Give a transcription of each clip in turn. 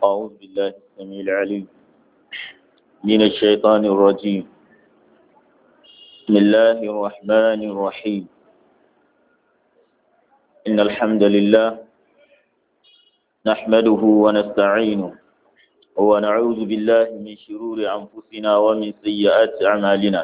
أعوذ بالله السميع العليم من الشيطان الرجيم بسم الله الرحمن الرحيم إن الحمد لله نحمده ونستعينه ونعوذ بالله من شرور أنفسنا ومن سيئات أعمالنا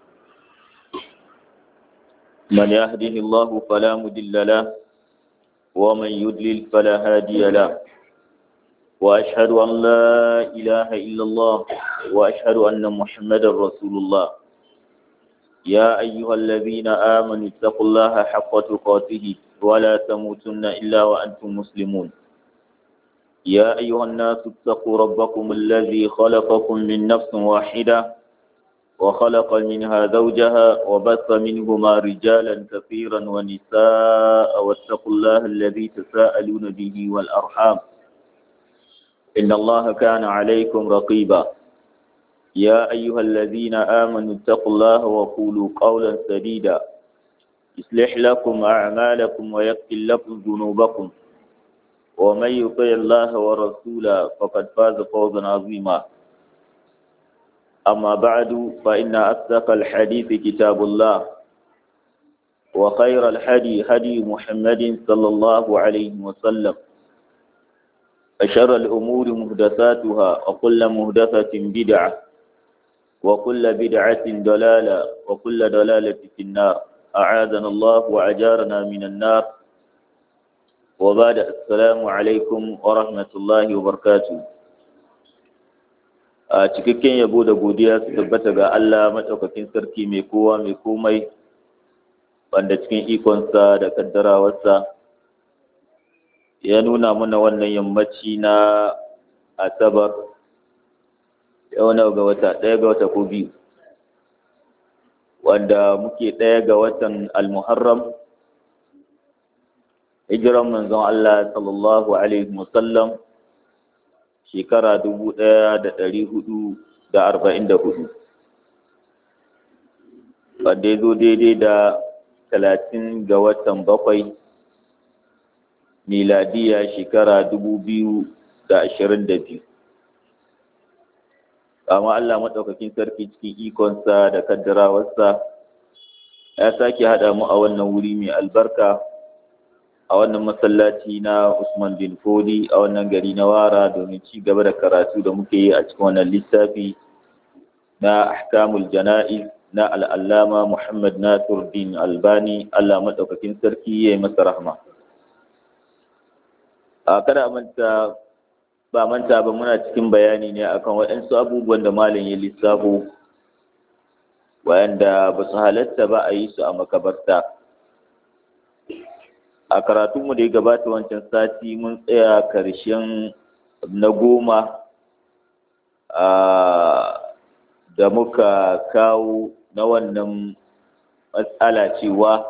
من يهده الله فلا مضل له ومن يضلل فلا هادي له وأشهد أن لا إله إلا الله وأشهد أن محمدا رسول الله يا أيها الذين آمنوا اتقوا الله حق تقاته ولا تموتن إلا وأنتم مسلمون يا أيها الناس اتقوا ربكم الذي خلقكم من نفس واحدة وخلق منها زوجها وبث منهما رجالا كثيرا ونساء واتقوا الله الذي تساءلون به والأرحام إن الله كان عليكم رقيبا يا أيها الذين آمنوا اتقوا الله وقولوا قولا سديدا يصلح لكم أعمالكم ويغفر لكم ذنوبكم ومن يطع الله ورسوله فقد فاز فوزا عظيما أما بعد فإن أصدق الحديث كتاب الله وخير الحدي هدي محمد صلى الله عليه وسلم أشر الأمور مهدثاتها وكل مهدثة بدعة وكل بدعة ضلالة وكل ضلالة في النار أعاذنا الله وأجارنا من النار وبعد السلام عليكم ورحمة الله وبركاته a cikakken yabo da godiya su tabbata ga Allah maɗaukakin sarki mai kowa mai komai wanda cikin ikonsa da kaddarawarsa ya nuna mana wannan yammaci na asabar yau na ga wata ɗaya ga wata ko biyu wanda muke ɗaya ga watan almuharram hijiran manzon Allah sallallahu alaihi wasallam shekara dubu ɗaya da ɗari hudu da arba'in da hudu wanda ya zo daidai da talatin ga watan bakwai miladiya shekara dubu biyu da ashirin da biyu amma Allah maɗaukakin sarki cikin ikonsa da kaddarawarsa ya sake haɗa mu a wannan wuri mai albarka a wannan masallaci na Usman bin Fodi a wannan gari na Wara domin ci gaba da karatu da muke yi a cikin wannan littafi na ahkamul jana'iz na al'allama Muhammad Nasiruddin Albani Allah maɗaukakin sarki ya yi masa rahma. A kada manta ba manta ba muna cikin bayani ne akan waɗansu abubuwan da malam ya lissafo wayanda ba su halatta ba a yi su a makabarta. a karatunmu da ya gabata wancan sati mun tsaya karshen na goma da muka kawo na wannan matsala cewa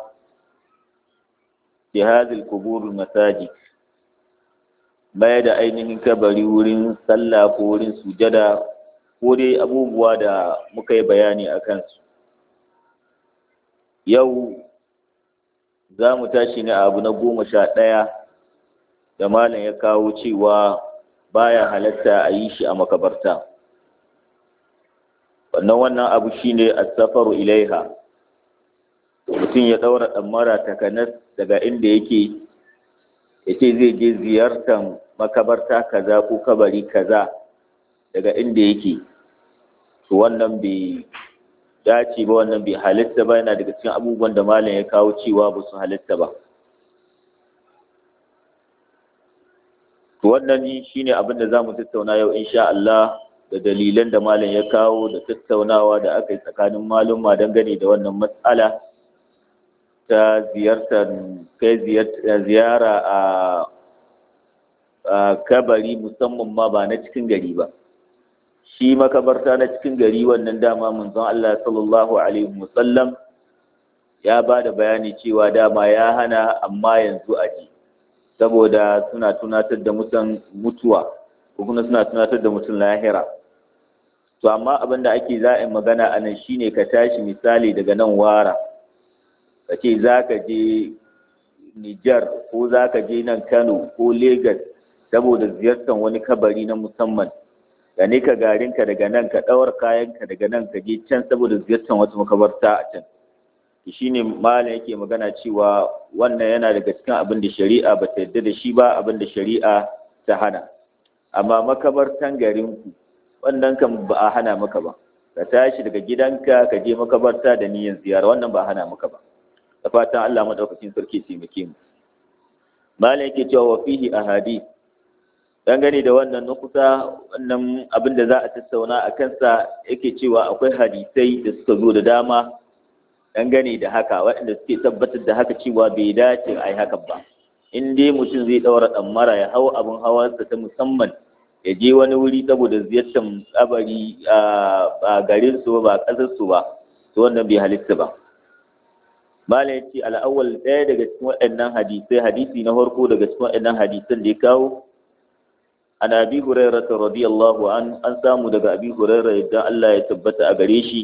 jihazil kubur masaji baya da ainihin kabari wurin sallah ko wurin sujada ko dai abubuwa da muka yi bayani a kansu yau za mu tashi ne abu na goma sha ɗaya da malam ya kawo cewa baya halatta a yi shi a makabarta wannan wannan abu shine as-safaru ilaiha mutum ya ɗaura ɗammara takanas daga inda yake ya ce zai je ziyartar makabarta kaza ko kabari kaza daga inda yake to wannan bai dace ba wannan bai halitta ba yana daga cikin abubuwan da malam ya kawo cewa ba su halitta ba to wannan shine abin da zamu tattauna yau insha Allah da dalilan da malam ya kawo da tattaunawa da aka yi tsakanin maluma dangane da wannan matsala ta ziyartar kai ziyara a kabari musamman ma ba na cikin gari ba shi makabarta na cikin gari wannan dama manzon Allah sallallahu alaihi wasallam ya ba da bayani cewa dama ya hana amma yanzu a ji saboda suna tunatar da mutan mutuwa ko kuma suna tunatar da mutum lahira to amma abin da ake za a magana a nan shine ka tashi misali daga nan wara ka ce za ka je Nijar ko za ka je nan Kano ko Legas saboda ziyartar wani kabari na musamman da ne ka garinka daga nan ka ɗaura kayanka daga nan ka je can saboda ziyartar wata makabarta a can shi ne malam yake magana cewa wannan yana daga cikin abin da shari'a ba ta yarda da shi ba abin da shari'a ta hana amma makabartan garinku wannan kan ba a hana maka ba ka tashi daga gidanka ka je makabarta da niyyar ziyara wannan ba a hana maka ba da fatan Allah madaukakin sarki taimake mu malam yake cewa wa fihi ahadith dangane da wannan nukuta wannan abin da za a tattauna a kansa yake cewa akwai hadisai da suka zo da dama dangane da haka waɗanda suke tabbatar da haka cewa bai dace a yi hakan ba in dai mutum zai ɗaura ɗammara ya hau abin hawarsa ta musamman ya je wani wuri saboda ziyartar kabari a garin su ba ƙasar su ba to wannan bai halitta ba malam ya ce al'awwal ɗaya daga cikin waɗannan hadisai hadisi na farko daga cikin waɗannan hadisan da ya kawo an abi hurairah radiyallahu an an samu daga abi hurairah yadda Allah ya tabbata a gare shi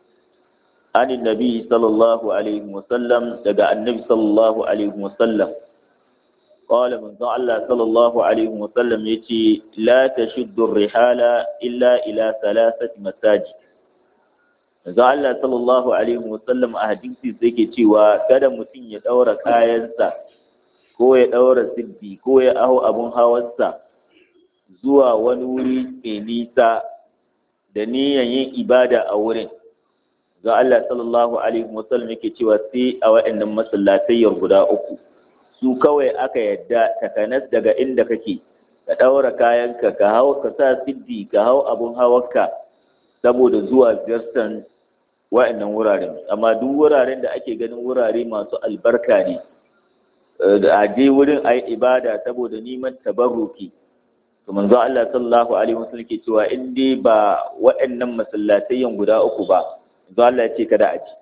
an nabi sallallahu alaihi wasallam daga annabi sallallahu alaihi wasallam قال من الله صلى الله عليه وسلم يتي لا تشد الرحال إلا إلى ثلاثة مساجد Manzo Allah sallallahu alaihi wasallam a hadisi sai ke cewa kada mutum ya daura kayansa ko ya daura siddi ko ya aho abun hawarsa zuwa wani wuri mai nisa da niyan yin ibada a wurin. Manzo Allah sallallahu alaihi wasallam yake cewa sai a waɗannan masallatayyar guda uku. Su kawai aka yadda takanas daga inda kake ka daura kayanka ka hau ka sa siddi ka hau abun hawarka saboda zuwa ziyartar wa'annan wuraren amma duk wuraren da ake ganin wurare masu albarka ne da a je wurin a yi ibada saboda neman tabarruki to manzo Allah sallallahu alaihi wasallam ke cewa in dai ba wa'annan masallatayyan guda uku ba manzo Allah ya ce kada a ji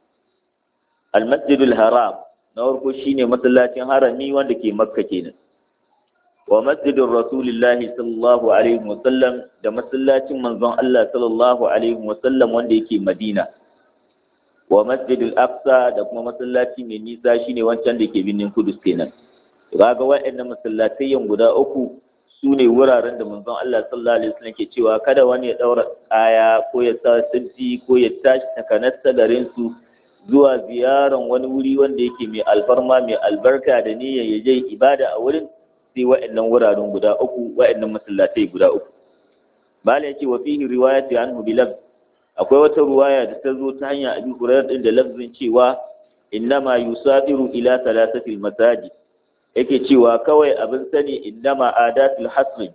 al-masjidul haram na farko shine masallacin harami wanda ke makka kenan wa masjidin rasulillahi sallallahu alaihi wasallam da masallacin manzon Allah sallallahu alaihi wasallam wanda yake Madina wa masjidil aqsa da kuma masallaci mai nisa shine wancan da ke birnin Kudus kenan kaga waɗannan masallatayyan guda uku su ne wuraren da manzon Allah sallallahu alaihi wasallam ke cewa kada wani ya daura kaya ko ya sa sirri ko ya tashi takanasta garin su zuwa ziyaran wani wuri wanda yake mai alfarma mai albarka da niyyar ya je ibada a wurin sai wa'annan wuraren guda uku wa'annan masallatai guda uku bala yace wa fihi riwayati anhu bi lafz akwai wata ruwaya da ta zo ta hanyar abi hurairah din da lafzin cewa innama yusafiru ila thalathati masajid yake cewa kawai abin sani innama adatul hasr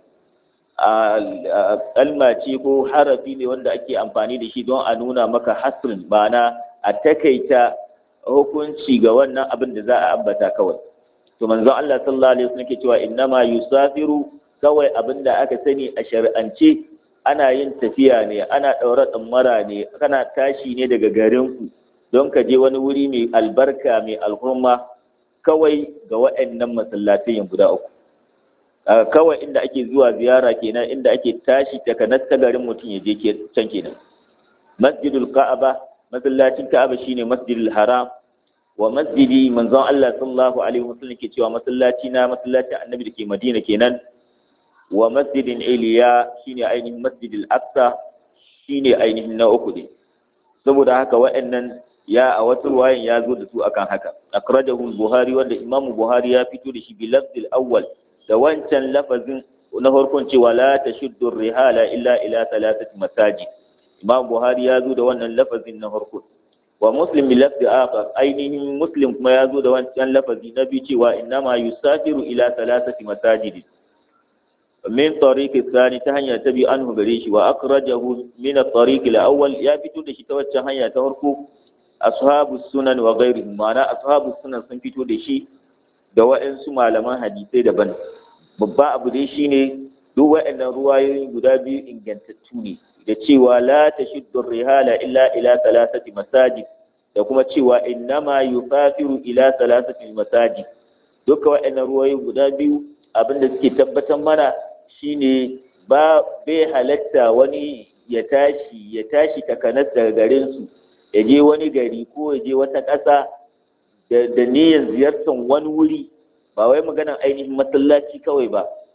kalma ce ko harafi ne wanda ake amfani da shi don a nuna maka hasrin ma'ana a takaita hukunci ga wannan abin da za a ambata kawai to manzon Allah sallallahu alaihi wasallam ke cewa innama yusafiru kawai abinda aka sani a shari'ance ana yin tafiya ne ana daura tsammara ne kana tashi ne daga garin ku don ka je wani wuri mai albarka mai alhurma kawai ga waɗannan masallatai guda uku kawai inda ake zuwa ziyara kenan inda ake tashi daga nasta garin mutum ya je can kenan masjidul ka'aba masallacin ka'aba shine masjidul haram wa masjidi manzon Allah sallallahu alaihi wasallam ke cewa masallaci na masallaci annabi da ke Madina kenan wa masjidin Iliya shine ainihin masjidil Aqsa shine ainihin na uku ne saboda haka wa'annan ya a wata ruwayan ya zo da su akan haka akrajahu Buhari wanda Imam Buhari ya fito da shi bi lafzil awwal da wancan lafazin na farkon cewa la tashuddu rihala illa ila thalathati masajid Imam Buhari ya zo da wannan lafazin na farko wa muslim bi lafzi akhar ainihin muslim kuma ya zo da wancan lafazi na biyu cewa innama yusafiru ila thalathati masajid min tariq thani ta hanya ta bi anhu gare shi wa akhrajahu min at-tariq al-awwal ya fito da shi ta waccan hanya ta farko ashabu sunan wa ghairihim ma'ana ashabu sunan sun fito da shi da wa'ansu malaman hadisai daban babba abu dai shine duk wa'annan ruwayoyi guda biyu ingantattu ne da cewa la tashiddu rihala illa ila thalathati masajid da kuma cewa innama yufafiru ila thalathati masajid duka waɗannan ruwayoyi guda biyu abinda suke tabbatar mana shine ba bai halatta wani ya tashi ya tashi takanas daga garin su ya je wani gari ko ya je wata ƙasa da niyyar ziyartar wani wuri ba wai maganar ainihin masallaci kawai ba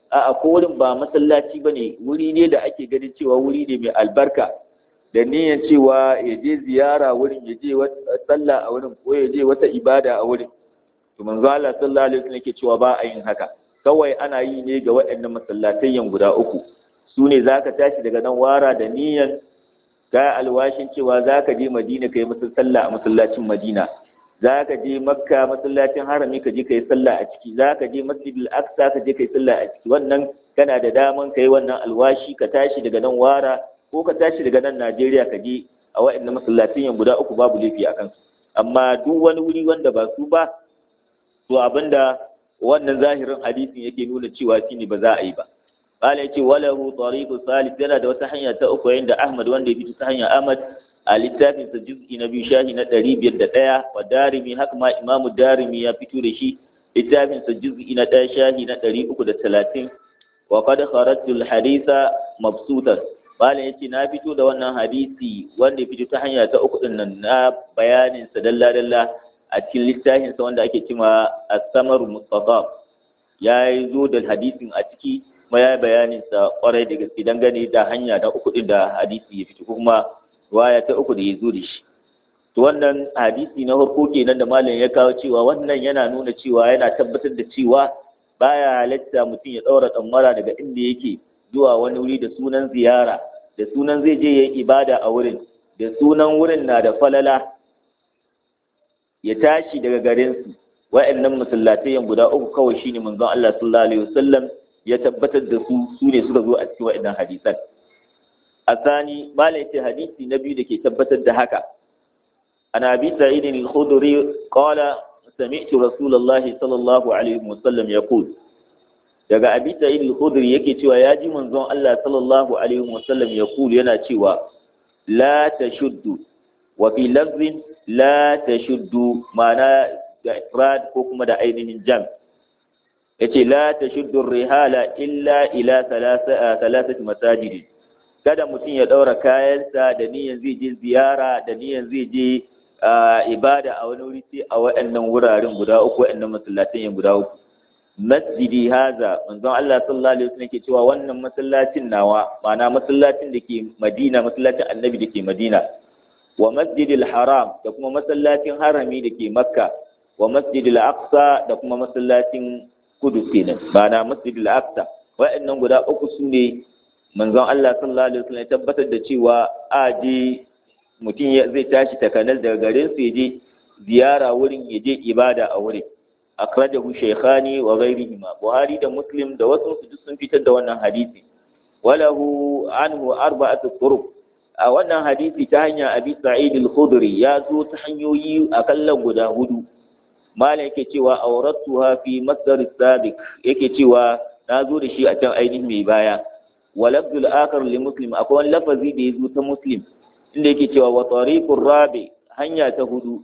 a ko wurin ba masallaci bane wuri ne da ake ganin cewa wuri ne mai albarka da niyyar cewa ya je ziyara wurin ya je sallah a wurin ko ya je wata ibada a wurin to manzo Allah sallallahu alaihi wasallam yake cewa ba a yin haka kawai ana yi ne ga waɗannan masallatayyan guda uku su ne zaka tashi daga nan wara da niyyar ka alwashin cewa zaka je Madina kai masa sallah a masallacin Madina zaka je Makka masallacin harami ka je kai sallah a ciki zaka je Masjidil Aqsa ka je kai sallah a ciki wannan kana da daman kai wannan alwashi ka tashi daga nan wara ko ka tashi daga nan Najeriya ka je a waɗannan masallacin guda uku babu laifi a kansu amma duk wani wuri wanda ba su ba to abinda wannan zahirin hadisin yake nuna cewa shine ba za a yi ba qala yace walahu tariqu salis yana da wata hanya ta uku yanda Ahmad wanda ya bi ta hanya Ahmad a littafin sa juz'i na biyu shahi na 501 wa darimi haka ma Imam Darimi ya fito da shi littafin sa juz'i na 1 shahi na 330 wa qad kharajtu al-haditha mabsutan Malam ya ce na fito da wannan hadisi wanda ya fito ta hanya ta uku din nan na bayanin sa dalla dalla a cikin littafin sa wanda ake cewa As-Samar Mustafa ya yi zo da hadisin a ciki kuma ya bayanin sa kwarai da gaske dangane da hanya ta uku din da hadisi ya fito kuma waya ta uku da ya zo da shi to wannan hadisi na farko kenan da malam ya kawo cewa wannan yana nuna cewa yana tabbatar da cewa baya halatta mutum ya daura tsammara daga inda yake zuwa wani wuri da sunan ziyara da sunan zai je yin ibada a wurin da sunan wurin na da falala ya tashi daga garinsu wa'annan masallatai guda uku kawai shine manzon Allah sallallahu alaihi wasallam ya tabbatar da su su ne suka zo a cikin wa'annan hadisan asani malai ce hadisi na biyu da ke tabbatar da haka ana abi sa'id al-khudri qala sami'tu rasulullahi sallallahu alaihi wasallam yaqul daga abi sa'id al-khudri yake cewa ya ji manzon Allah sallallahu alaihi wasallam ya kulu yana cewa la tashuddu wa fi lafzin la tashuddu ma'ana da ifrad ko kuma da ainihin jam yace la tashuddu rihala illa ila thalathati masajid kada mutum ya daura kayansa da niyan zai je ziyara da niyan zai je ibada a wani wuri sai a waɗannan wuraren guda uku waɗannan masallatan guda uku masjidi haza manzon Allah sallallahu alaihi wasallam ke cewa wannan masallacin nawa ma'ana masallacin da ke Madina masallacin Annabi da ke Madina wa masjidil haram da kuma masallacin harami da ke Makka wa masjidil aqsa da kuma masallacin Kudus kenan ma'ana masjidil aqsa wa'annan guda uku su ne manzon Allah sallallahu alaihi wasallam ya tabbatar da cewa a je mutum zai tashi takanar daga garin su ya je ziyara wurin ya je ibada a wurin akhrajahu shaykhani wa ghayrihima buhari da muslim da wasu su duk sun fitar da wannan hadisi walahu anhu arba'atu turuq a wannan hadisi ta hanya abi sa'id al-khudri ya zo ta hanyoyi akallan guda hudu malam yake cewa awratuha fi masdar sabiq yake cewa na zo da shi a can ainihin mai baya wa lafzul akhar li muslim akwai wani lafazi da ya zo ta muslim inda yake cewa wa tariqur rabi hanya ta hudu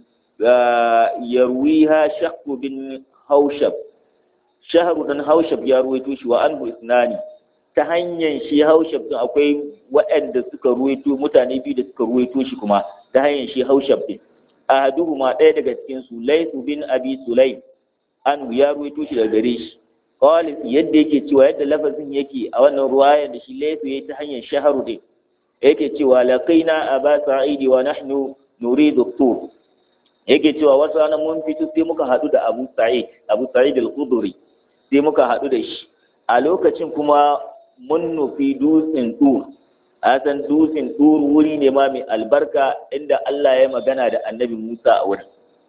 yarwiha shakku bin haushab shahru dan haushab ya ruwaito shi wa anhu isnani ta hanyar shi haushab din akwai waɗanda suka ruwaito mutane biyu da suka ruwaito shi kuma ta hanyar shi haushab din ahaduhuma ɗaya daga cikin su laysu bin abi sulaim anhu ya ruwaito shi daga gare shi qalis yadda yake cewa yadda lafazin yake a wannan ruwayar da shi laysu yayi ta hanyar shahru din yake cewa laqina aba sa'idi wa nahnu nuridu tur yake cewa wasu ranar mun fito sai muka haɗu da Abu Sa'id Abu Sa'id al-Khudri sai muka haɗu da shi a lokacin kuma mun nufi dutsen Tur a san dutsen Tur wuri ne ma mai albarka inda Allah ya magana da Annabi Musa a wurin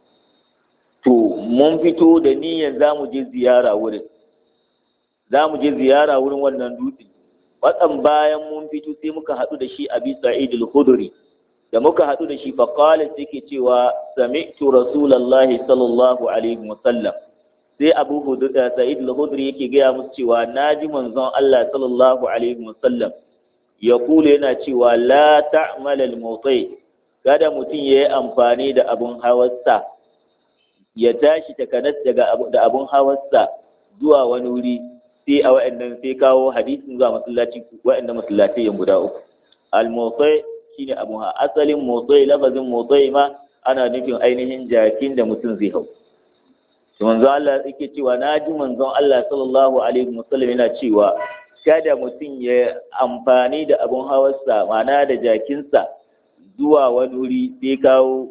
to mun fito da niyyar za mu je ziyara wurin za mu je ziyara wurin wannan dutsen watsan bayan mun fito sai muka haɗu da shi Abi Sa'id al-Khudri da muka haɗu da shi faƙalin sai ke cewa sami'tu rasulallahi sallallahu alaihi wasallam sai abu hudu da sa'id al-hudri yake gaya musu cewa naji manzon Allah sallallahu alaihi wasallam ya kula yana cewa la ta'mal al-mawti kada mutum ya yi amfani da abun hawarsa ya tashi takanas daga da abun hawarsa zuwa wani wuri sai a wa'annan sai kawo hadisin zuwa masallaci wa'annan masallatai guda uku al-mawti shine abu ha asalin motsai lafazin motsai ma ana nufin ainihin jakin da mutum zai hau to manzon Allah yake cewa naji manzon Allah sallallahu alaihi wasallam yana cewa kada mutum ya amfani da abun hawarsa ma'ana da jakinsa zuwa wani wuri sai kawo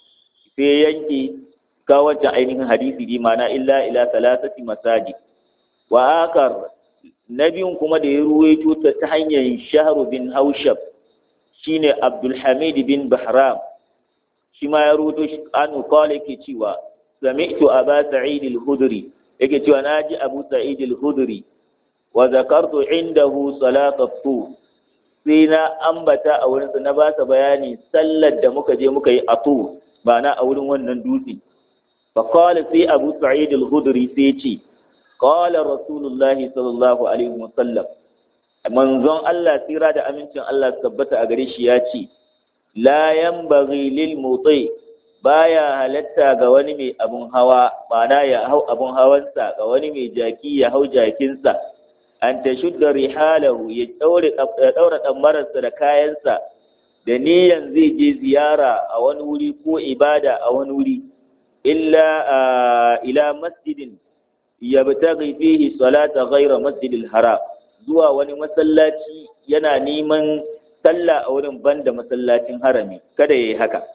sai yanke kawo wancan ainihin hadisi ne ma'ana illa ila salasati masajid wa akar na biyun kuma da ya ruwaito ta ta hanyar shahru bin haushab shine abdulhamid bin bahram shi ma ya ruwaito shi anu qala yake cewa sami'tu aba sa'id al-khudri yake cewa naji abu sa'id al-khudri wa zakartu indahu salat at-tur sai na ambata a wurin na ba sa bayani sallar da muka je muka yi a tur ba na a wurin wannan dutse fa qala sai abu sa'id al-khudri sai ce qala rasulullahi sallallahu alaihi wasallam manzon Allah tsira da amincin Allah tabbata a gare shi ya ce la yanbaghi lil mutai baya halatta ga wani mai abun hawa ma'ana ya hau abun hawansa ga wani mai jaki ya hau jakinsa an ta shudda rihalahu ya daura ɗammararsa da kayansa da niyan zai je ziyara a wani wuri ko ibada a wani wuri illa ila masjidin yabtaghi fihi salata ghayra masjidil haram zuwa wani masallaci yana neman sallah a wurin banda masallacin harami kada yayi haka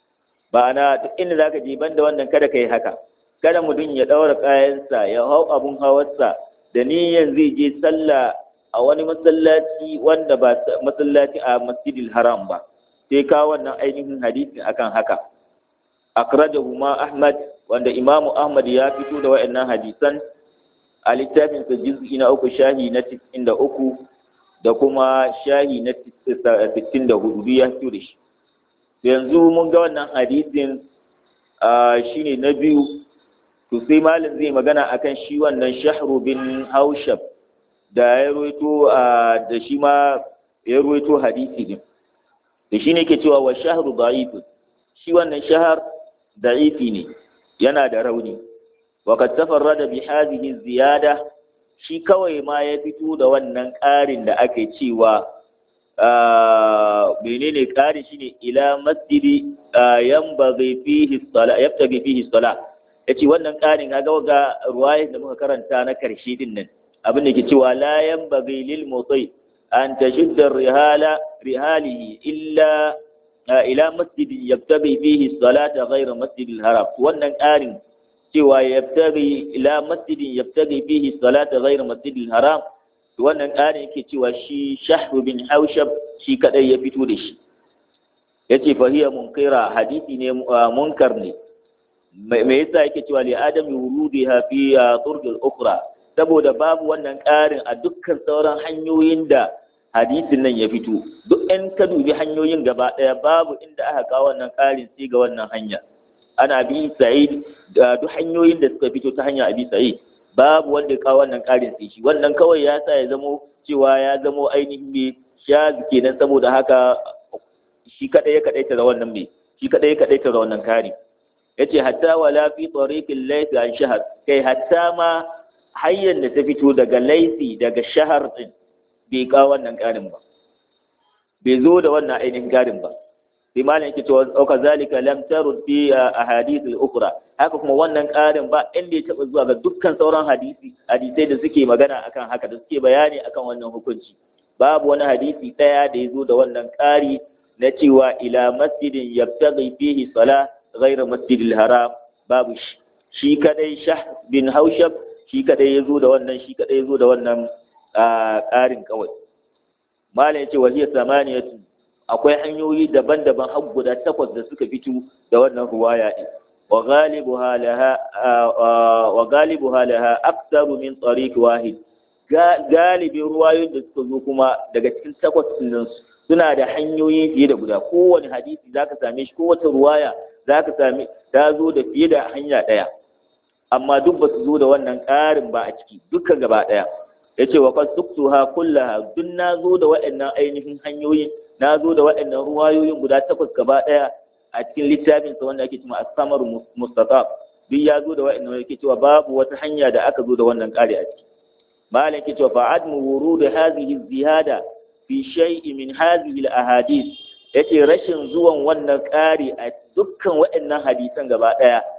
ba na duk inda zaka je banda wannan kada kai haka kada mutum ya daura kayansa ya hau abun hawarsa da niyan zai je sallah a wani masallaci wanda ba masallaci a masjidil haram ba sai ka wannan ainihin hadisin akan haka akrajahu ma ahmad wanda imamu ahmad ya fito da wa'annan hadisan a littafin sa juz'i na uku shahi na 93 da kuma shahi na 64 ya fito da shi yanzu mun ga wannan hadisin shine na biyu to sai malam zai magana akan shi wannan shahru bin haushab da ya ruwaito da shi ma ya ruwaito hadisi din da shi ne ke cewa wa shahru da'if shi wannan shahar da'ifi ne yana da rauni wa kad tafarrada bi hadhihi ziyada shi kawai ma ya fito da wannan ƙarin da ake cewa menene ƙari shine ila masjidi yanbaghi fihi sala yabtaghi fihi sala yace wannan ƙarin kaga ga ruwaya da muka karanta na karshe din nan abin da ke cewa la yanbaghi lil mutai an tashudda rihala rihalihi illa ila masjidin yabtaghi fihi salata ghayra masjidil haram wannan ƙarin cewa yabtaghi ila masjidin yabtaghi fihi salata ghayra masjidil haram wannan ƙarin yake cewa shi shahru bin haushab shi kadai ya fito da shi yace fa hiya munkira hadisi ne munkar ne me yasa yake cewa li adami wurudiha fi turqil ukhra saboda babu wannan ƙarin a dukkan sauran hanyoyin da hadisin nan ya fito duk in ka dubi hanyoyin gaba ɗaya babu inda aka kawo wannan ƙarin sai ga wannan hanya ana bi sa'id da duk hanyoyin da suka fito ta hanya abi sa'id babu wanda ya kawo wannan ƙarin sai shi wannan kawai ya sa ya zamo cewa ya zamo ainihin me shazi kenan saboda haka shi kadai ya kadaita da wannan me shi kadai ya kadaita da wannan kari yace hatta wala fi tariqil laysi an shahar kai hatta ma hanyar da ta fito daga laifi daga shahar din bai kawo wannan ƙarin ba bai zo da wannan ainihin ƙarin ba sai malam yake cewa auka zalika lam tarud fi ahadith al-ukhra haka kuma wannan ƙarin ba inda ya taba zuwa ga dukkan sauran hadisi hadisai da suke magana akan haka da suke bayani akan wannan hukunci babu wani hadisi daya da ya zo da wannan ƙari na cewa ila masjidin yabtaghi fihi salah ghayra masjidil haram babu shi shi kadai shah bin haushab shi kadai ya zo da wannan shi kadai ya zo da wannan ƙarin kawai malam yace wa hiya samaniyatu akwai hanyoyi daban-daban har guda takwas da suka fito da wannan ruwaya din wa ghalibuha laha wa ghalibuha laha aktsaru min tariq wahid galibin ruwayoyin da suka zo kuma daga cikin takwas din suna da hanyoyi fiye da guda kowane hadisi zaka same shi kowace ruwaya zaka same ta zo da fiye da hanya daya amma duk ba su zo da wannan ƙarin ba a ciki duka gaba daya yace wa qad suktuha kullaha duk na zo da waɗannan ainihin hanyoyin na zo da waɗannan ruwayoyin guda takwas gaba ɗaya a cikin littafin sa wanda ake cewa as-samar mustaqab duk ya zo da waɗannan yake cewa babu wata hanya da aka zo da wannan ƙari a ciki malam yake cewa fa'admu wurud hadhihi ziyada fi shay'in min hadhihi al-ahadith yace rashin zuwan wannan ƙari a dukkan waɗannan hadisan gaba ɗaya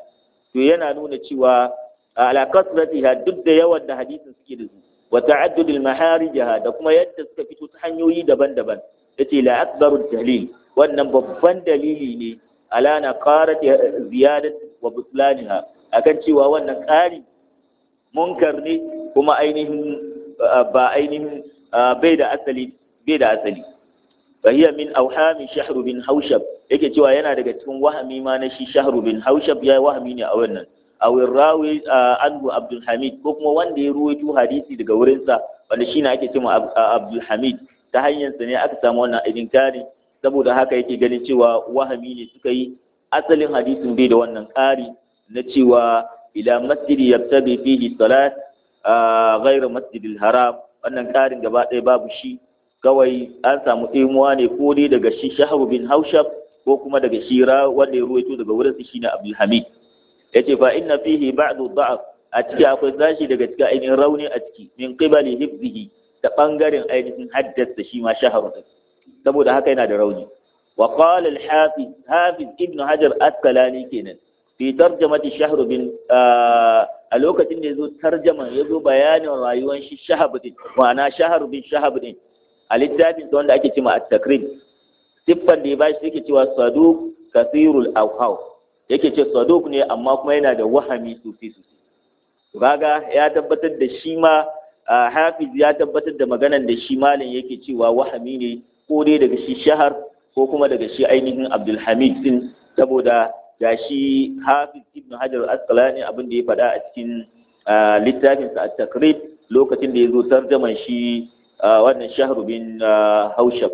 to yana nuna cewa ala kasratiha duk da yawan da hadisin suke da su wa ta'addudil maharijaha da kuma yadda suka fito ta hanyoyi daban-daban yace la akbaru dalil wannan babban dalili ne ala na qarat ziyadat wa butlaniha akan cewa wannan ƙari munkar ne kuma ainihin ba ainihin bai da asali bai da asali fa hiya min awhami shahr bin haushab yake cewa yana daga cikin wahami ma na shi shahr bin haushab ya wahami ne a wannan aw rawi anhu abdul hamid ko kuma wanda ya ruwaito hadisi daga wurinsa wanda shine ake cewa abdul hamid ta hanyar sa ne aka samu wannan idinkari saboda haka yake ganin cewa wahami ne suka yi asalin hadisin bai da wannan ƙari na cewa ila masjidi yabtabi fihi salat ghairu masjidil haram wannan ƙarin gaba ɗaya babu shi kawai an samu ɗimuwa ne ko dai daga shi shahabu bin haushab ko kuma daga shi wanda ya ruwaito daga wurin su shine abdul hamid yace fa inna fihi ba'du da'af a ciki akwai sashi daga cikin ainihin rauni a ciki min qibali hifzihi ta bangaren ainihin haddasa shi ma shaharu saboda haka yana da rauni wa qala al-hafiz hafiz ibn hajar asqalani kenan fi tarjamati shahr bin a lokacin da yazo tarjaman yazo bayanin rayuwar shi shahab din ma'ana shahr bin shahab din a littafin wanda ake cewa at-takrib siffan da ya bashi yake cewa saduq kasirul awhaw yake ce saduq ne amma kuma yana da wahami sosai sosai kaga ya tabbatar da shi ma hafiz ya tabbatar da maganan da shi malin yake cewa wahami ne ko dai daga shi shahar ko kuma daga shi ainihin abdulhamid din saboda ga shi hafiz ibn hajar asqalani abin da ya faɗa a cikin littafinsa a takrib lokacin da ya zo tarjaman shi wannan shahru bin haushab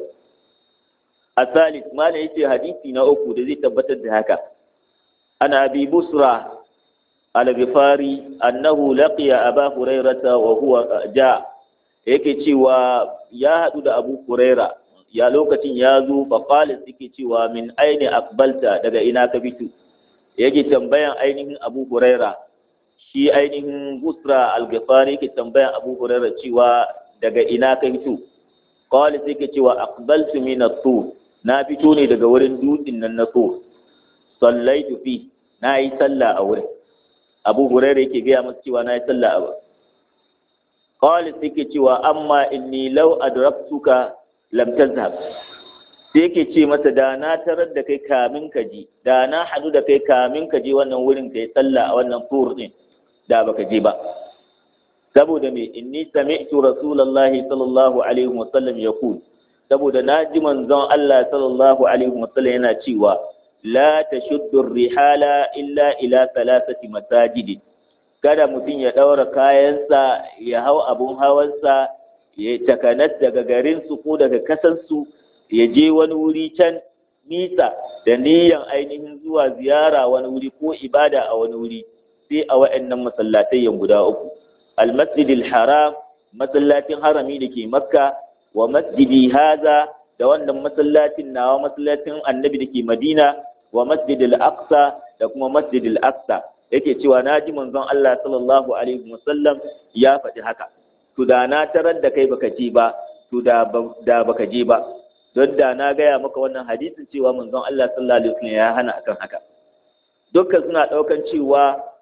asalis malam yace hadisi na uku da zai tabbatar da haka ana abi busra al-ghifari annahu laqiya aba hurairata wa huwa ja yake cewa ya hadu da abu huraira ya lokacin ya zo fa qala yake cewa min aini aqbalta daga ina ka fito yake tambayan ainihin abu huraira shi ainihin busra al-ghifari yake tambayan abu huraira cewa daga ina ka fito qala yake cewa aqbaltu min at-tur na fito ne daga wurin dutsen nan na tur sallaitu fi na yi sallah a wurin abu huraira yake gaya masa cewa na yi sallah a wurin qala yake cewa amma inni law adraktuka lam tazhab sai yake ce masa da na tarar da kai kamin ka je da na hadu da kai kamin ka je wannan wurin kai sallah a wannan tur din da baka je ba saboda me inni sami'tu rasulullahi sallallahu alaihi wasallam yaqul saboda na ji manzon Allah sallallahu alaihi wasallam yana cewa la tashuddu rihala illa ila thalathati masajid kada mutum ya daura kayansa ya hau abun hawansa ya takanas daga garin su ko daga kasan su ya je wani wuri can nisa da niyan ainihin zuwa ziyara wani wuri ko ibada a wani wuri sai a wa'annan masallatai guda uku al-masjidil haram masallacin harami da ke makka wa masjidi haza da wannan masallacin nawa masallacin annabi da ke madina wa masjidil aqsa da kuma masjidil aqsa yake cewa na ji manzon Allah sallallahu alaihi wasallam ya faɗi haka to da na tarar da kai baka je ba to da da baka je ba don da na gaya maka wannan hadisin cewa manzon Allah sallallahu alaihi wasallam ya hana akan haka dukkan suna ɗaukan cewa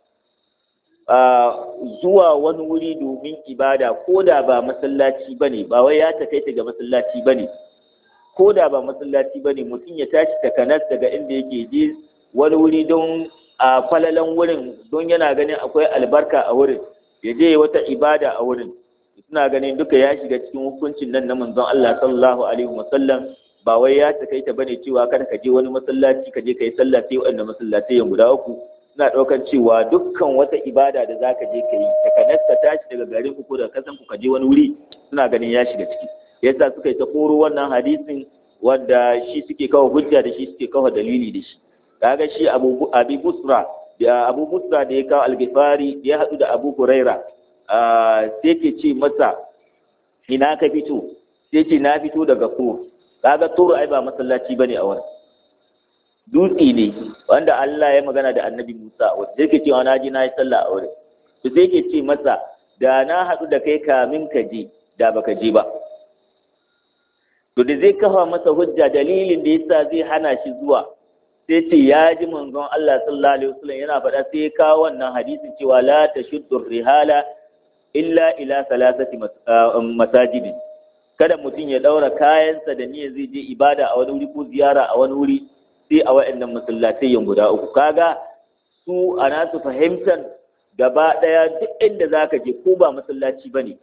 zuwa wani wuri domin ibada ko da ba masallaci ba ne ba wai ya takaita ga masallaci ba ne ko da ba masallaci ba ne mutum ya tashi takanas daga inda yake je wani wuri don a falalan wurin don yana ganin akwai albarka a wurin ya je wata ibada a wurin suna ganin duka ya shiga cikin hukuncin nan na manzon Allah sallallahu alaihi wasallam ba wai ya takaita bane cewa kada ka je wani masallaci ka je ka yi sallah sai wanda masallatai guda uku suna ɗaukar cewa dukkan wata ibada da za ka je ka yi takanas ka tashi daga garin ku ko daga kasan ku ka je wani wuri suna ganin ya shiga ciki yasa suka yi ta koro wannan hadisin wanda shi suke kawo hujja da shi suke kawo dalili da shi kaga shi abu abi busra da abu busra da ya kawo algifari da ya haɗu da abu huraira sai ke ce masa ina ka fito sai ce na fito daga tur kaga tur ai ba masallaci bane a wurin dutse ne wanda Allah ya magana da annabi Musa wanda yake cewa na ji na yi sallah a wurin to sai yake ce masa da na haɗu da kai kamin ka je da baka je ba to da zai kafa masa hujja dalilin da yasa zai hana shi zuwa sai ce ya ji manzon Allah sallallahu alaihi wasallam yana faɗa sai ya kawo wannan hadisin cewa la tashuddu rihala illa ila salasati masajidi kada mutum ya daura kayansa da niyyar zai je ibada a wani wuri ko ziyara a wani wuri sai a waɗannan masallatai guda uku kaga su a nasu fahimtar gaba ɗaya duk inda zaka je ko ba masallaci bane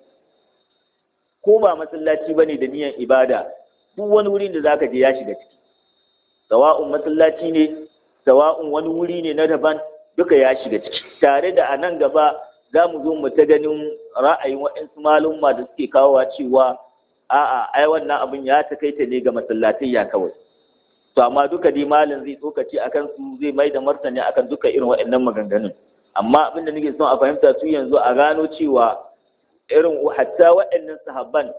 ko ba masallaci bane da niyyar ibada duk wani wurin da zaka je ya shiga ciki sawa'un masallaci ne sawa'un wani wuri ne na daban duka ya shiga ciki tare da a nan gaba za mu zo mu ta ganin ra'ayin waɗansu malumma da suke kawowa cewa a'a ai wannan abin ya takaita ne ga masallatai ya kawai to amma duka dai malam zai tsokaci akan su zai mai da martani akan duka irin waɗannan maganganun amma abin da nake son a fahimta su yanzu a gano cewa irin hatta waɗannan sahabban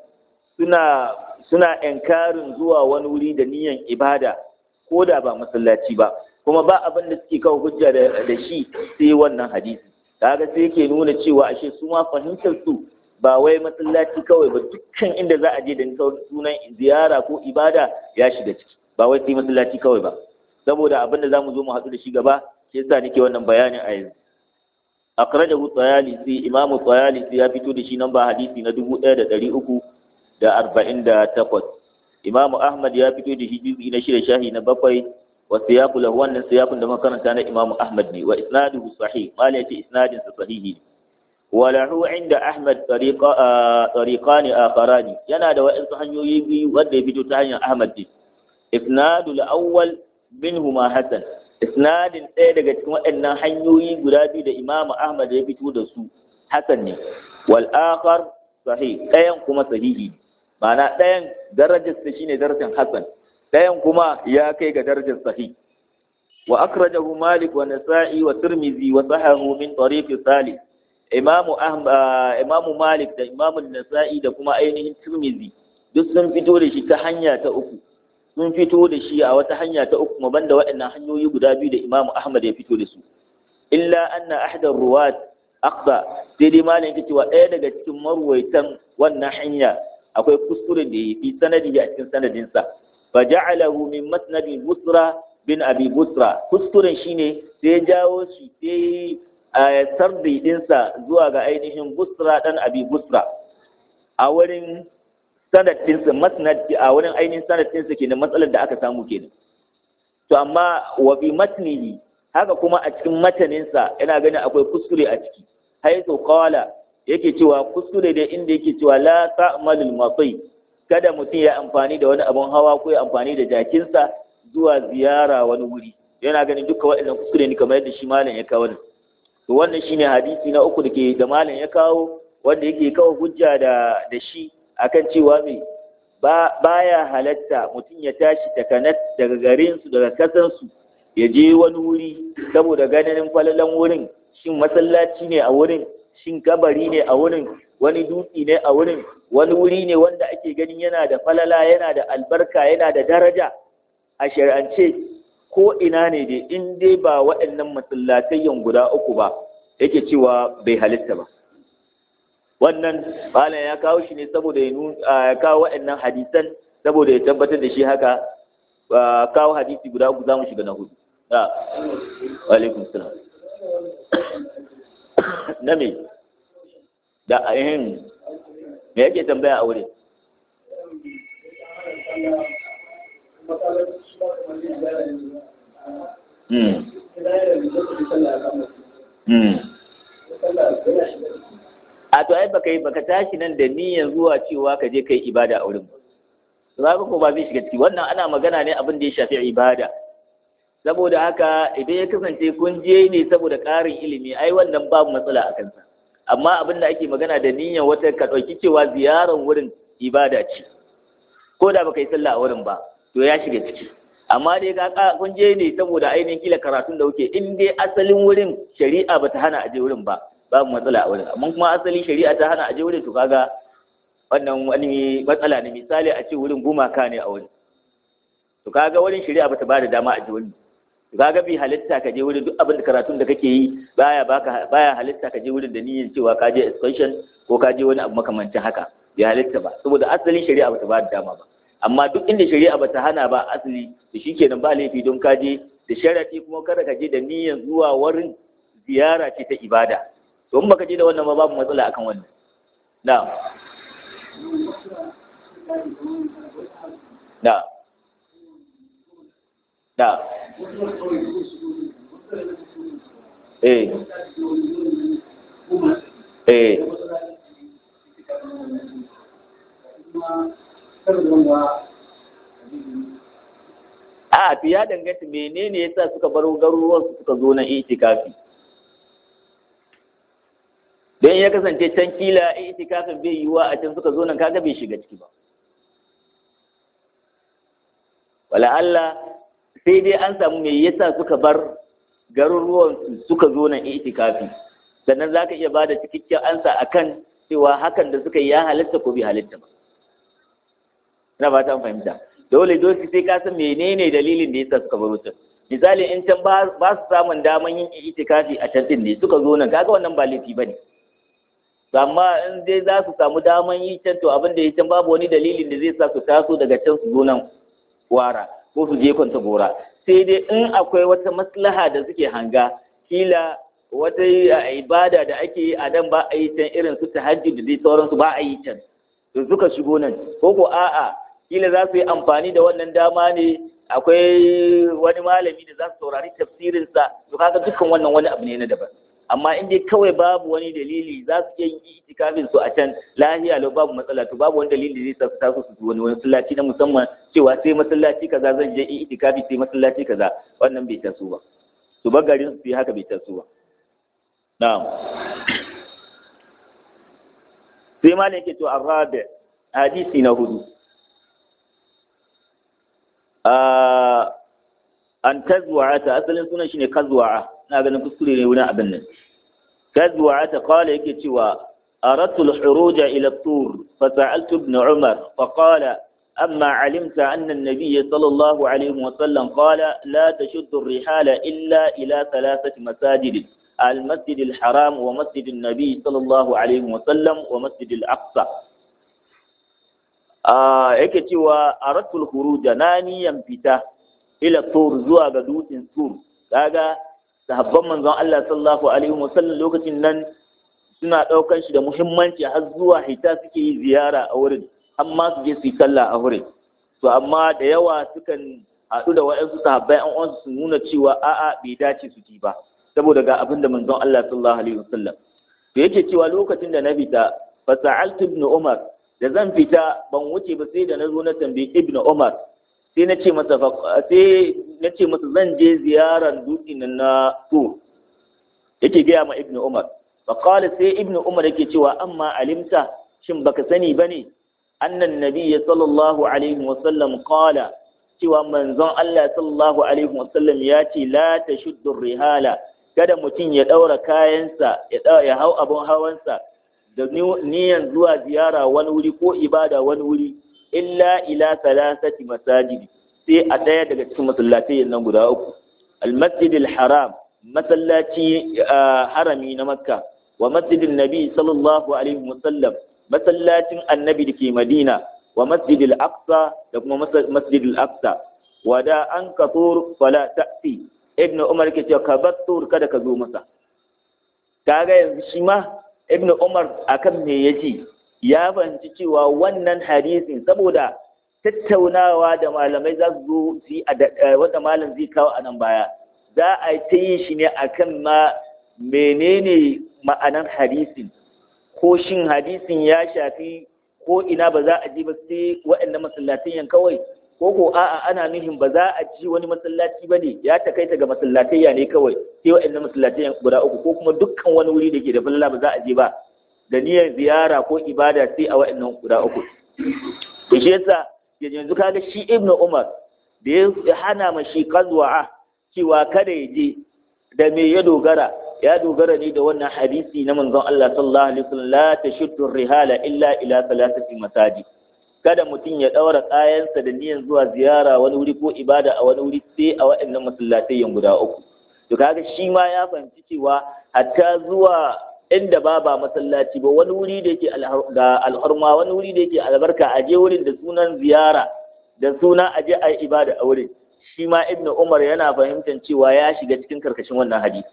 suna suna enkarin zuwa wani wuri da niyan ibada ko da ba masallaci ba kuma ba abin da suke kawo hujja da shi sai wannan hadisi kaga sai yake nuna cewa ashe su ma fahimtar su ba wai masallaci kawai ba dukkan inda za a je da sunan ziyara ko ibada ya shiga ciki ba wai sai masallaci kawai ba saboda abin da zamu zo mu haɗu da shi gaba shi yasa nake wannan bayanin a yanzu akhrajahu tayalisi imamu tayalisi ya fito da shi nan ba hadisi na dubu ɗaya da ɗari uku da arba'in da takwas imamu ahmad ya fito da shi juzi na shida shahi na bakwai wa siyaku lahu wannan siyakun da makaranta na imamu ahmad ne wa isnaduhu sahih mala yace isnadin sa sahihi ne wa lahu inda ahmad tariqa tariqani akharani yana da wa'ansu hanyoyi biyu wanda ya fito ta hanyar ahmad ne isnadul awwal minhuma hasan isnadin ɗaya daga cikin waɗannan hanyoyi guda biyu da imamu ahmad ya fito da su hasan ne wal akhar sahih ɗayan kuma sahihi ne ma'ana ɗayan darajarsa shine darajar hasan ɗayan kuma ya kai ga darajar sahih wa akhrajahu malik wa nasa'i wa tirmidhi wa sahahu min tariq salih imamu imamu malik da imamu nasa'i da kuma ainihin tirmidhi duk sun fito da shi ta hanya ta uku sun fito da shi a wata hanya ta uku banda waɗannan hanyoyi guda biyu da imamu ahmad ya fito da su illa anna ahdar ruwat aqsa sai dai malam yake cewa ɗaya daga cikin marwaitan wannan hanya akwai kuskure da ya fi sanadi a cikin sanadinsa fa ja'alahu min masnadi busra bin abi busra kuskuren shine sai jawo shi sai a sardi dinsa zuwa ga ainihin busra dan abi busra a wurin sanadinsa masnad a wurin ainihin sanadinsa kenan matsalar da aka samu kenan to amma wa bi matnihi haka kuma a cikin mataninsa yana ganin akwai kuskure a ciki haitu qala yake cewa kuskure da inda yake cewa la ta'malul masai kada mutum ya amfani da wani abun hawa ko ya amfani da jakinsa zuwa ziyara wani wuri yana ganin duka waɗannan kuskure ne kamar yadda shi malam ya kawo to wannan shine hadisi na uku da ke da malam ya kawo wanda yake kawo hujja da da shi akan cewa me ba baya halatta mutum ya tashi takanas daga garin su daga kasan su ya je wani wuri saboda ganin falalan wurin shin masallaci ne a wurin shin kabari ne a wurin wani dutse ne a wurin wani wuri ne wanda ake ganin yana da falala yana da albarka yana da daraja a shari'ance ko ina ne dai in dai ba waɗannan masallatayyan guda uku ba yake cewa bai halitta ba wannan malam ya kawo shi ne saboda ya kawo waɗannan hadisan saboda ya tabbatar da shi haka kawo hadisi guda uku za mu shiga na hudu alaikum salam na me da ainihin me yake tambaya a wurin a to ai baka yi baka tashi nan da niyyar zuwa cewa ka je kai ibada a wurin ba ko ba zai shiga ciki wannan ana magana ne abin da ya shafi ibada saboda haka idan ya kasance kun je ne saboda ƙarin ilimi ai wannan babu matsala a kansa amma abin da ake magana da niyyar wata ka ɗauki cewa ziyarar wurin ibada ce ko da baka yi sallah a wurin ba to ya shiga ciki amma dai ka kun je ne saboda ainihin kila karatun da kuke in dai asalin wurin shari'a bata hana a je wurin ba babu matsala a wurin amma kuma asali shari'a ta hana a je wurin to kaga wannan wani matsala ne misali a ce wurin gumaka ne a wurin to kaga wurin shari'a bata ba da dama a je wurin kaga bi halitta ka je wurin duk abin da karatun da kake yi baya baka baya halitta ka je wurin da niyyar cewa ka je excursion ko ka je wani abu makamancin haka bai halitta ba saboda asalin shari'a bata ba da dama ba amma duk inda shari'a bata hana ba asali to shikenan ba laifi don ka je da sharadi kuma kada ka je da niyyar zuwa wurin ziyara ce ta ibada to in baka je da wannan ba babu matsala akan wannan na na na eh eh a to ya danganta menene yasa suka bar garuruwan su suka zo na itikafi don ya kasance can kila itikafin bai yiwa a can suka zo nan kaga bai shiga ciki ba wala Allah sai dai an samu me yasa suka bar garuruwan su suka zo nan itikafi sannan zaka iya bada cikakken ansa akan cewa hakan da suka yi ya halitta ko bai halitta ba ina ba ta fahimta dole dole sai ka san menene dalilin da yasa suka baro can misali in can ba su samun daman yin itikafi a can din ne suka zo nan kaga wannan ba laifi bane amma in dai za su samu daman yi can to abin da ya can babu wani dalilin da zai sa su taso daga can su zo nan wara ko su je kwanta gora sai dai in akwai wata maslaha da suke hanga kila wata ibada da ake yi a nan ba a yi can irin su tahajjud da dai sauransu ba a yi can to suka shigo nan ko ko a'a kila za su yi amfani da wannan dama ne akwai wani malami da za su saurari tafsirinsa to kaga dukkan wannan wani abu ne na daban amma in dai kawai babu wani dalili za su iya yin itikafin su a can lahiya lau babu matsala to babu wani dalili zai sa su taso su wani masallaci na musamman cewa sai masallaci kaza zan je itikafi sai masallaci kaza wannan bai taso ba su bar garin su yi haka bai taso ba na'am sai malam yake to arabi hadisi na hudu an tazwa'ata asalin sunan shine kazwa'a na ganin kuskure ne wurin abin nan kazwa'ata qala yake cewa aradtu al-khuruj ila at-tur fa sa'altu ibn umar fa qala amma 'alimta anna an-nabiy sallallahu alayhi wa sallam qala la tashuddu ar-rihala illa ila thalathati masajid المسجد الحرام ومسجد النبي صلى الله عليه وسلم ومسجد الأقصى yake cewa aratul khuruja na niyan fita ila tur zuwa ga dutsen tur kaga sahabban manzon Allah sallallahu alaihi wasallam lokacin nan suna daukan shi da muhimmanci har zuwa hita suke yi ziyara a wurin amma su je su yi sallah a wurin to amma da yawa sukan haɗu da waɗansu sahabbai an uwansu su nuna cewa a'a bai dace su ji ba saboda ga abin da manzon Allah sallallahu alaihi wasallam to yake cewa lokacin da na fita fa sa'altu ibn Umar da zan fita ban wuce ba sai da na zo na tambayi ibn Umar sai na ce masa sai na ce masa zan je ziyaran dutsen na to yake gaya ma ibn Umar fa qala sai ibn Umar yake cewa amma alimta shin baka sani bane annan nabiyyi sallallahu alaihi wasallam qala cewa manzon Allah sallallahu alaihi wasallam ya ce la tashuddu rihala kada mutum ya daura kayansa ya hau abun hawansa da niyan zuwa ziyara wani wuri ko ibada wani wuri illa ila salasati masajidi sai a ɗaya daga cikin masallatai nan guda uku almasjid haram masallaci harami na makka wa masjidin nabi sallallahu alaihi wasallam masallacin annabi da ke madina wa masjid al-aqsa da kuma masjid al-aqsa wa da an katur fala ta'ti ibn umar ke cewa ka bar tur kada ka zo masa kaga yanzu shi ma ibn umar akan me yaji ya fahimci cewa wannan hadisin saboda tattaunawa da malamai za su zo su yi wanda malam zai kawo a nan baya za a ta yi shi ne akan ma menene ma'anar hadisin ko shin hadisin ya shafi ko ina ba za a ji ba sai waɗannan masallatan kawai ko ko a'a ana nuhin ba za a ji wani masallaci ba ne ya takaita ga masallatayya ne kawai sai waɗannan masallatai guda uku ko kuma dukkan wani wuri da ke da falala ba za a je ba da niyyar ziyara ko ibada sai a waɗannan guda uku to shi yasa yanzu kaga shi ibnu umar da ya hana ma shi qazwa'a cewa kada ya je da me ya dogara ya dogara ne da wannan hadisi na manzon Allah sallallahu alaihi wasallam la tashuddu rihala illa ila thalathati masajid kada mutum ya ɗaura kayansa da niyan zuwa ziyara wani wuri ko ibada a wani wuri sai a waɗannan masallatai guda uku to kaga shi ma ya fahimci cewa hatta zuwa inda ba ba masallaci ba wani wuri da yake ga alhurma wani wuri da yake albarka a je wurin da sunan ziyara da suna a je a yi ibada a wurin shi ma ibn umar yana fahimtar cewa ya shiga cikin karkashin wannan hadisi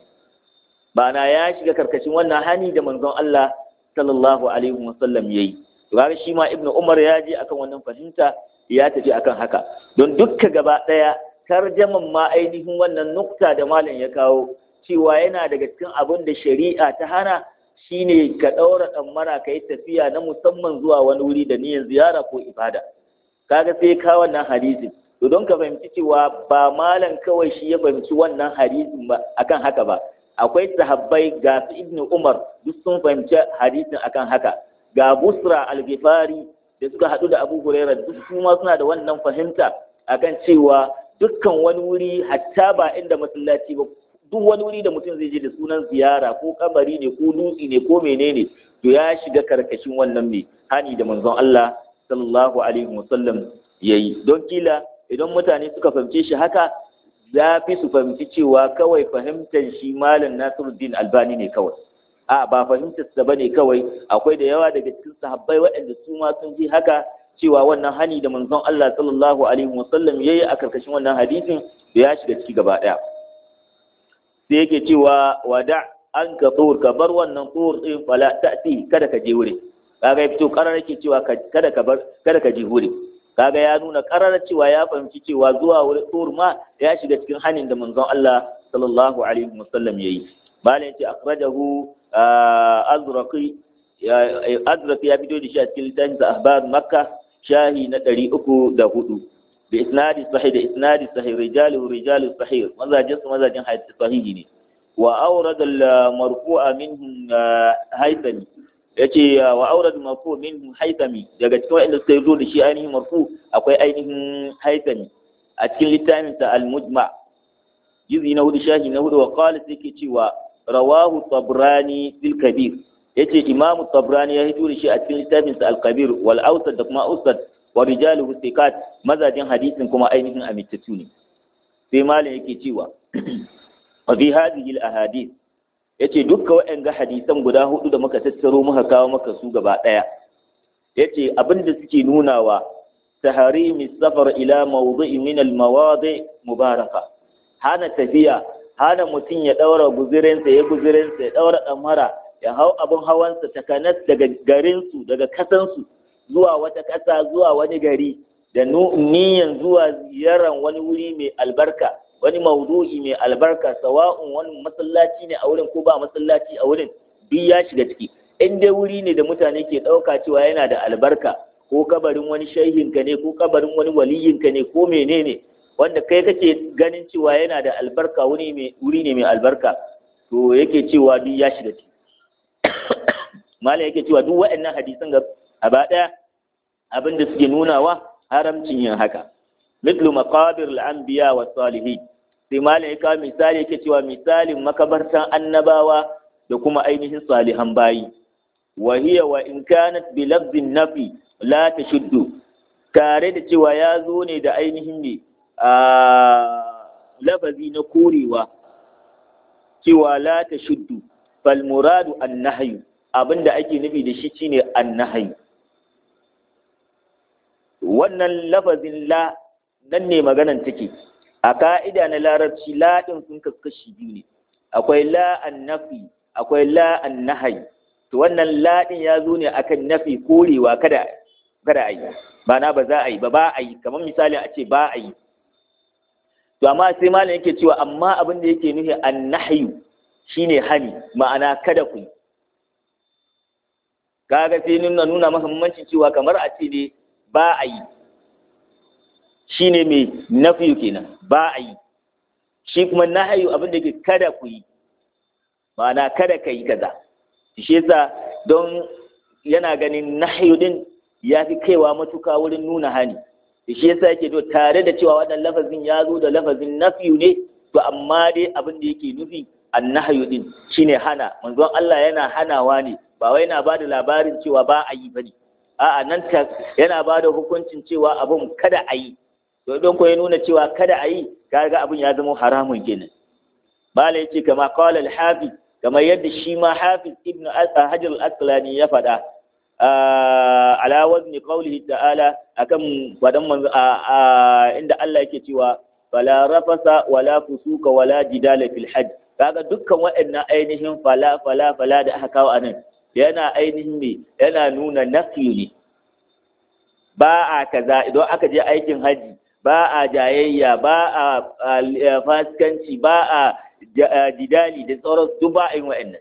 na ya shiga karkashin wannan hani da manzon Allah sallallahu alaihi wasallam yayi to kaga shi ma ibn umar ya je akan wannan fahimta ya tafi akan haka don dukka gaba daya tarjaman ma ainihin wannan nukta da malam ya kawo cewa yana daga cikin abin da shari'a ta hana shine ka ɗaura ɗammara ka yi tafiya na musamman zuwa wani wuri da niyyar ziyara ko ibada kaga sai ka wannan hadisin to don ka fahimci cewa ba malam kawai shi ya fahimci wannan hadisin ba akan haka ba akwai sahabbai ga su ibnu umar duk sun fahimci hadisin akan haka ga busra al-ghifari da suka haɗu da abu huraira duk su ma suna da wannan fahimta akan cewa dukkan wani wuri hatta ba inda masallaci ba duk wani wuri da mutum zai je da sunan ziyara ko kabari ne ko dutse ne ko menene to ya shiga karkashin wannan mai hani da manzon Allah sallallahu alaihi wasallam yayi don kila idan mutane suka fahimce shi haka za fi su fahimci cewa kawai fahimtar shi malam Nasiruddin Albani ne kawai a ba fahimtar sa bane kawai akwai da yawa daga cikin sahabbai waɗanda su ma sun ji haka cewa wannan hani da manzon Allah sallallahu alaihi wasallam yayi a karkashin wannan hadisin da ya shiga ciki gaba daya sai yake cewa wada an ka tsor ka bar wannan tsor din fala ta'ti kada ka je wuri kaga ya fito karar yake cewa kada ka bar kada ka je wuri kaga ya nuna karar cewa ya fahimci cewa zuwa wuri tsor ma ya shiga cikin hanin da manzon Allah sallallahu alaihi wasallam yayi malam yace akhrajahu azraqi azraqi ya fito da shi a cikin littafin ahbar makka shahi na ɗari uku da hudu da isnadi sahih da isnadi sahih rijalu rijalu sahih mazajin su mazajin sahihi ne wa awrad al marfu'a minhum haythami yace wa awrad al marfu' minhum haythami daga cikin wanda suka zo da shi ainihin marfu akwai ainihin haythami a cikin littafin sa al mujma jizi na hudu shahi na hudu wa qala sai ke cewa rawahu tabrani fil kabir yace imamu tabrani ya hito da shi a cikin littafin sa al-kabir wal awsat da kuma awsat wa rijaluhu thiqat mazajin hadisin kuma ainihin amintattu ne sai malam yake cewa wa fi hadhihi al-ahadith yace dukkan waɗanga hadisan guda hudu da muka tattaro muka kawo maka su gaba daya yace abinda suke nunawa taharimi safar ila mawdi'i min al-mawadi' mubaraka hana tafiya hana mutum ya daura guzirinsa ya guzirinsa ya daura damara ya hau abin hawansa takanas daga garinsu daga kasansu zuwa wata ƙasa zuwa wani gari da niyan zuwa ziyarar wani wuri mai albarka wani maudu'i mai albarka sawa'un wani masallaci ne a wurin ko ba masallaci a wurin duk ya shiga ciki in dai wuri ne da mutane ke ɗauka cewa yana da albarka ko kabarin wani shaihinka ne ko kabarin wani waliyinka ne ko menene wanda kai kake ganin cewa yana da albarka wuri ne mai albarka to yake cewa duk ya shiga ciki malam yake cewa duk waɗannan hadisan ga gaba ɗaya abin da suke nunawa haramcin yin haka mitlu maqabir al-anbiya wa salihin sai malam ya kawo misali yake cewa misalin makabartan annabawa da kuma ainihin salihan bayi wa hiya wa in kanat bi lafzin nafi la tashuddu tare da cewa ya zo ne da ainihin ne a lafazi na korewa cewa la tashuddu fal muradu an-nahyu abinda ake nufi da shi shine an-nahyu wannan lafazin la nan ne maganan take a ka'ida na larabci la din sun kaskashi biyu ne akwai la an-nafi akwai la an-nahyi to wannan la din ya zo ne akan nafi korewa kada kada a yi ba na ba za a yi ba ba a yi kamar misali a ce ba a yi to amma sai malam yake cewa amma abin da yake nufi an-nahyu shine hani ma'ana kada ku yi kaga sai nuna nuna muhimmancin cewa kamar a ce ne ba a yi shine mai nafiyu kenan ba a yi shi kuma nahyu abin da ke kada ku yi ma'ana kada ka yi kaza shi yasa don yana ganin nahyu din ya fi kaiwa matuka wurin nuna hani shi yasa yake to tare da cewa wannan lafazin ya zo da lafazin nafiyu ne to amma dai abin da yake nufi annahyu din shine hana manzon Allah yana hanawa ne ba wai yana bada labarin cewa ba a yi bane a'a nan ta yana bada hukuncin cewa abun kada a yi to don ko ya nuna cewa kada a yi kaga abun ya zama haramun kenan bala yace kama qala al-hafiz kamar yadda shi ma hafiz ibn hajar al-asqalani ya faɗa ala wazni qawlihi ta'ala akan fadan manzo inda Allah yake cewa fala rafasa wala fusuka wala jidala fil hajj kaga dukkan waɗannan ainihin fala fala fala da aka kawo anan yana ainihin ne yana nuna nafi ne ba a kaza idan aka je aikin haji ba a jayayya ba a fasikanci ba a jidali da sauran duk ba a yi wa'annan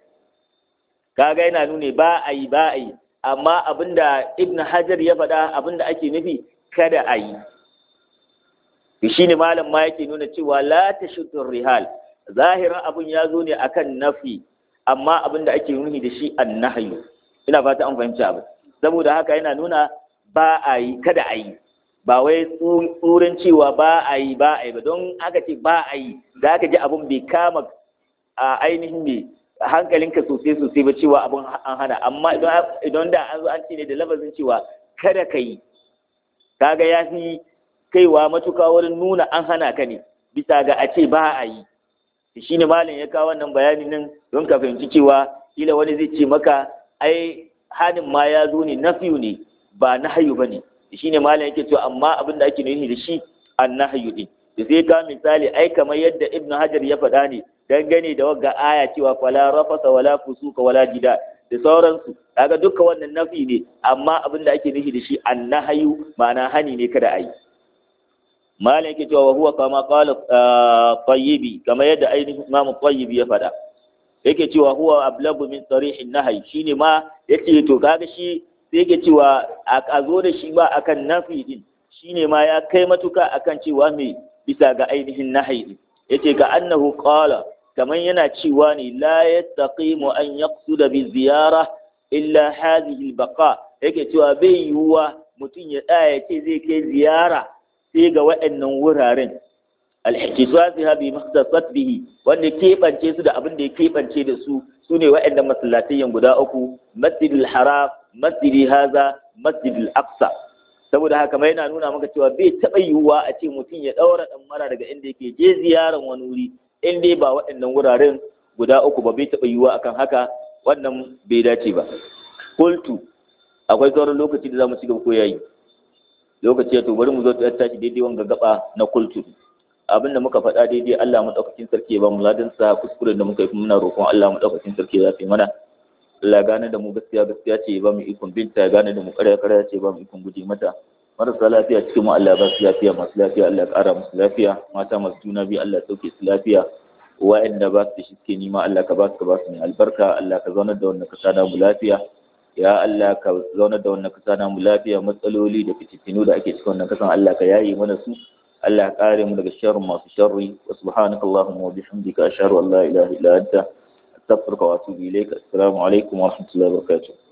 kaga yana nune ba a yi ba a yi amma abinda ibn hajar ya faɗa abinda ake nufi kada a yi shi ne malam ma yake nuna cewa la ta rihal zahirin abin ya zo ne akan nafi amma abinda ake nufi da shi an nahyu ina fata an fahimci abin saboda haka yana nuna ba a yi kada a yi ba wai tsurin cewa ba a yi ba a yi ba don aka ce ba a yi za ka ji abin bai kama a ainihin mai hankalinka sosai sosai ba cewa abin an hana amma idan da an zo an ce ne da lafazin cewa kada ka yi kaga ya fi kaiwa matuka wurin nuna an hana ka ne bisa ga a ce ba a yi shi ne malam ya kawo wannan bayani nan don ka fahimci cewa kila wani zai ce maka ai hanin ma ya zo ne nafiyu ne ba nahayu ba ne shi ne malam yake cewa amma abin da ake nufi da shi an nahayu din da sai ka misali ai kamar yadda ibnu hajar ya faɗa ne dangane da wagga aya cewa fala rafasa wala fusuka wala jida da sauransu kaga duka wannan nafi ne amma abin da ake nufi da shi an nahayu ma'ana hani ne kada a yi malam yake cewa huwa kama qala tayyibi kamar yadda ainihin imamu tayyibi ya faɗa yake cewa huwa ablagu min sarihin nahyi shine ma yace to kaga shi sai yake cewa a zo da shi ba akan nafi din shine ma ya kai matuka akan cewa me bisa ga ainihin nahyi din yace ga annahu qala kaman yana cewa ne la yastaqimu an yaqsuda bi ziyara illa hadhihi albaqa yake cewa bai yiwuwa mutum ya tsaya ya ce zai kai ziyara sai ga waɗannan wuraren alhikisasiha bi mahtasat bihi wanda keɓance su da abin da ya keɓance da su su ne waɗannan masallatayyan guda uku masjidil haram masjidi haza masjidil aqsa saboda haka mai yana nuna maka cewa bai taɓa yiwuwa a ce mutum ya ɗaura ɗan mara daga inda yake je ziyaran wani wuri in dai ba waɗannan wuraren guda uku ba bai taɓa yiwuwa akan haka wannan bai dace ba kultu akwai sauran lokaci da za mu ci gaba ko yayi lokaci ya to bari mu zo ta tashi daidai wanga gaba na kultu abin da muka faɗa daidai Allah madaukakin sarki ya ba mu ladan sa kuskuren da muka yi muna roƙon Allah madaukakin sarki ya fi mana Allah gane da mu gaskiya gaskiya ce ya ba mu ikon binta ya gane da mu ƙarya ƙarya ce ya ba mu ikon guje mata marasa lafiya cikin mu Allah ba su lafiya masu lafiya Allah ya ƙara musu lafiya mata masu juna biyu Allah ya sauke su lafiya wa'anda ba su da shi suke nima Allah ka ba su ka ba su mai albarka Allah ka zaunar da wannan kasa da mu lafiya ya Allah ka zaunar da wannan kasa da mu lafiya matsaloli da fitintinu da ake cikin wannan kasan Allah ka yaye mana su Allah ya kare mu daga sharrin masu sharri wa subhanaka allahumma wa bihamdika ashhadu an la ilaha illa anta astaghfiruka wa atubu ilayk assalamu alaikum wa rahmatullahi wa barakatuh